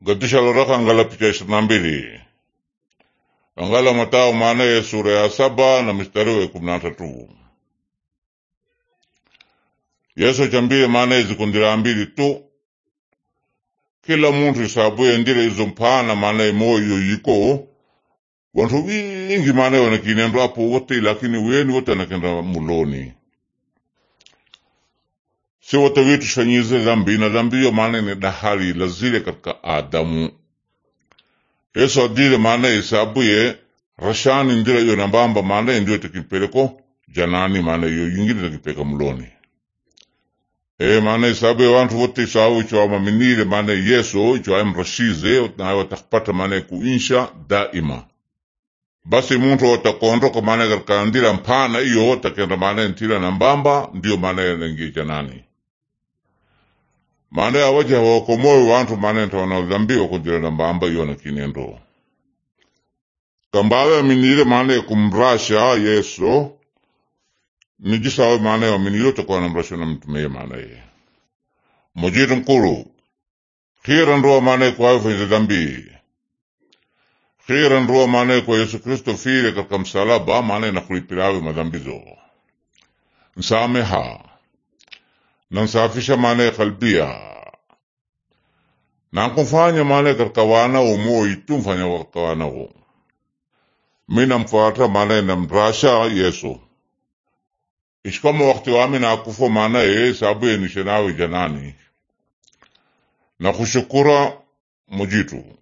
Gadisha loraka angala picha ishirini na mbili angala Matao maanaye sura ya saba na mstari wa kumi na tatu Yesu chambile maanaye zikundila mbili tu kila muntu isabuye ndile izo mpana maanaye moyo yiko wantu wingi maanaye wanakinendo apo wote lakini weni wote anakenda muloni si wote witu shanyize dhambi na dhambi hiyo maanaye ni dahali lazile katika Adamu Yesu adile maanaye isabuye rashani ndila iyo nambamba maanaye ndio tekipeleko janani maanaye iyo yingine tekipeka muloni e maana isabu ya wantu wote isabu icho amaminile maana yesu icho amrashize naye watakupata maana kuinsha daima basi muntu watakondoka maana katika ndila mpana iyo watakenda maana ntila na mbamba ndio maana yanangie janani maana awaja hawakomoe wantu maana ntawana dhambi wakundila na mbamba iyo na kinendo kambawe aminile maana kumrasha yesu nijisawe maana ya minilo takuwa namrasha na mtume maana ye mujitu nkulu khira nduwa maana kwa fanya dhambi khira nduwa maana kwa Yesu Kristo file katika msalaba maana na kulipirawe madhambizo nsameha na nsafisha maana kalbia na kumfanya maana katika wana umoi tumfanya katika wana mina mfuata maana namrasha Yesu ishikama wakati wami nakufo maana ye sabu ye nishenawe janani na kushukura mujitu